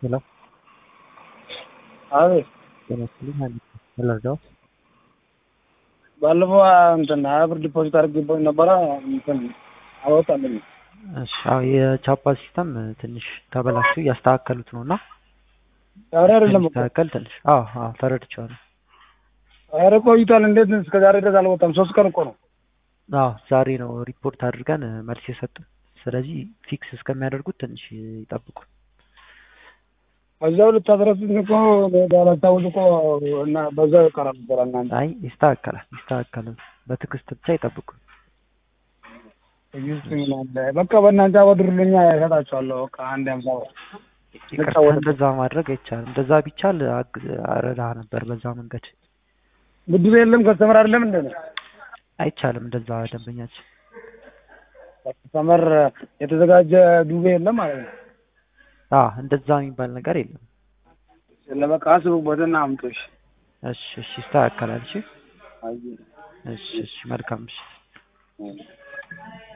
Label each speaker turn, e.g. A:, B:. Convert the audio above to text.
A: ሄሎ
B: አቤት
A: ጤና ይስጥልኝ ሀኒፍ ምን ልርዳዎት?
B: ባለፈው እንትን ሀያ ብር ዲፖዚት አድርጌበት ነበረ እንትን አልወጣልኝም።
A: እሺ አዎ የቻፓ ሲስተም ትንሽ ተበላሽቶ እያስተካከሉት ነው እና
B: ዛሬ አይደለም እኮ
A: እንዲስተካከል ትንሽ አዎ አዎ ተረድቼዋለሁ።
B: ኧረ ቆይቷል። እንዴት እስከ ዛሬ ድረስ አልወጣም? ሶስት ቀን እኮ ነው።
A: አዎ ዛሬ ነው ሪፖርት አድርገን መልስ የሰጡን። ስለዚህ ፊክስ እስከሚያደርጉት ትንሽ ይጠብቁ።
B: በዛው ልታስረሱኝ እኮ ባላስታውስ እኮ እና በዛው ይቀራል ነበር እናንተ
A: አይ ይስተካከላል ይስተካከላል። በትዕግስት ብቻ ይጠብቁ።
B: ትዕግስት ምን አለ? በቃ በእናንተ አበድሩልኛ እሰጣችኋለሁ። በቃ አንድ ሃምሳ ብር
A: ይቅርታ
B: ልጫወት።
A: እንደዛ ማድረግ አይቻልም። እንደዛ ቢቻል አግ- አረዳህ ነበር በዛ መንገድ።
B: ብድር የለም ከስተመር አይደለም እንደ
A: አይቻልም እንደዛ ደንበኛችን
B: ከስተመር የተዘጋጀ ዱቤ የለም ማለት ነው።
A: አዎ እንደዛ የሚባል ነገር የለም።
B: ለበቃ አስቡበትና አምጦሽ
A: እሺ እሺ ይስተካከላል። እሺ
B: አይ
A: እሺ እሺ መልካም እሺ
B: አይ